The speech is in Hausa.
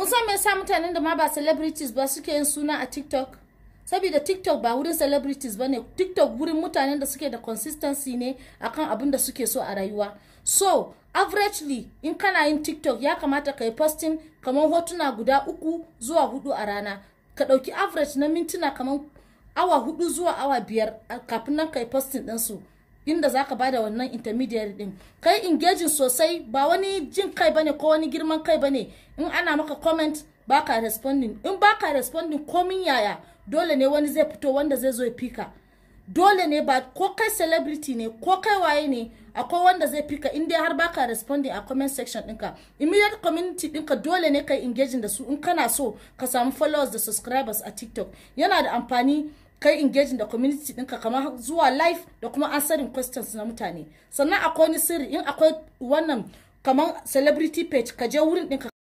kun san me yasa mutanen da ma ba celebrities ba suke yin suna a tiktok saboda tiktok ba wurin celebrities ba ne tiktok wurin mutanen da suke da consistency ne akan abin da suke so a rayuwa so averagely in kana yin tiktok ya kamata ka yi posting kamar hotuna guda uku zuwa hudu a rana ka ɗauki average na mintuna kamar awa hudu zuwa awa biyar kafin nan ka yi posting ɗinsu inda za ka bada wannan intermediary din kai engaging sosai ba wani jin kai bane ko wani girman kai bane in ana maka comment baka responding in baka responding komin yaya dole ne wani zai fito wanda zai zo ya fika dole ne ba ko kai celebrity ne ko kai waye ne akwai wanda zai fika in dai har baka responding a comment section ɗinka immediate community ɗinka dole ne kai engaging da su in kana so ka samu followers da subscribers a tiktok yana da amfani kai engaging da community ɗinka kamar zuwa live da kuma answering questions na mutane sannan akwai wani sirri in akwai wannan kamar celebrity page ka je wurin ɗinka